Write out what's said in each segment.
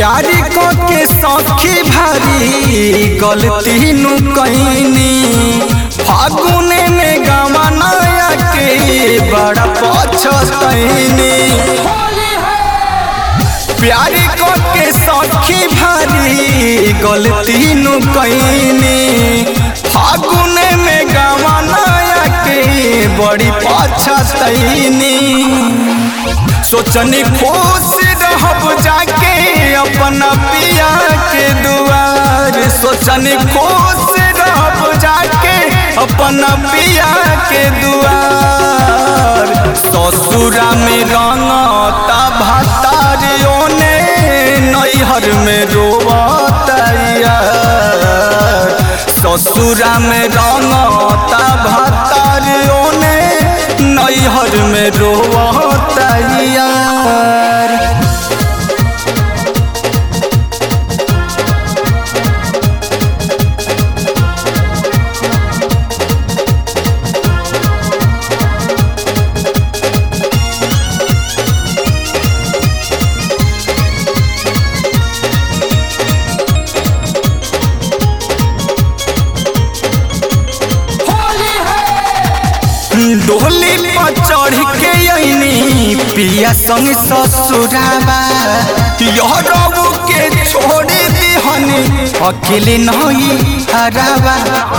प्यारी को के सखी भारी गलती नु कैनी फागुने में गावा नया के बड़ा पछतैनी प्यारी को के सखी भारी गलती नु कैनी फागुने में गावा नया के बड़ी पछतैनी सोचनी खुश रहब जाके अपना पिया के दुआर सोचनी खुश रहब जाके अपना पिया के दुआर ससुरा में रंगता भातार ओने नैहर में रोवता यार ससुरा में रंगता भातार ओने नैहर में रोवता यार डोली पर चढ़ के अइनी पिया संग ससुराबा यह रबू के छोड़ दिहनी अकेले नहीं हराबा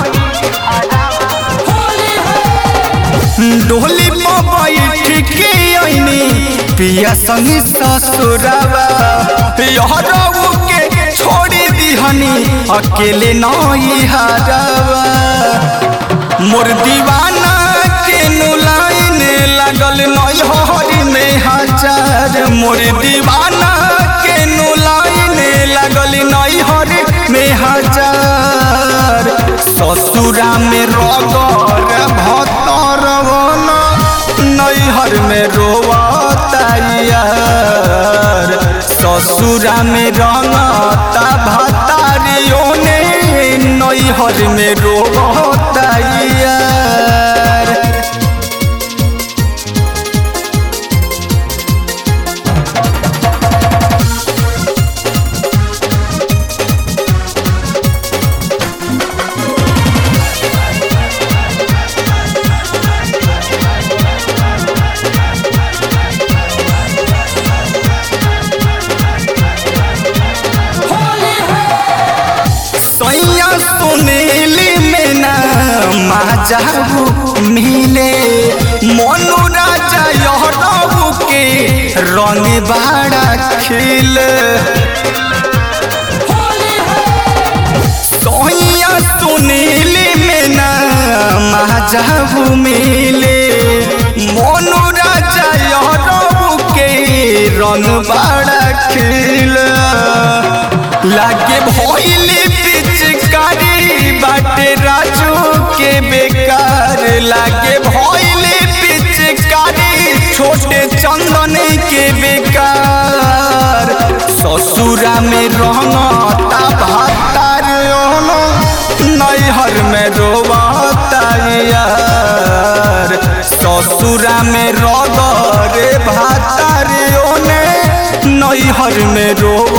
डोली पर बैठ के अइनी पिया संग ससुराबा यह रबू के छोड़ दिहनी अकेले नहीं हराबा मोर दीवाना के नुलाइन लागल नैहर में हजार मोर दीवाना के नुलाइन लागल नैहर में हजार ससुरा में रगर भतर नैहर में रोवता यार ससुरा में रंगता भतारियों ने नैहर में रोवता यार सैया सुनीली में ना माजाबू मिले मनु राजा यहराबू के रंग बाड़ा खिल सैया सुनीली में ना माजाबू मिले मनु राजा यहराबू के रंग बाड़ा खिल लागे भइली पिचकारी बाटे राजू के बेकार लागे भइली पिचकारी छोटे चंदन के बेकार ससुरा में रहता भातार नैहर में रोवता यार ससुरा में रगरे भातार ओने नैहर में रोव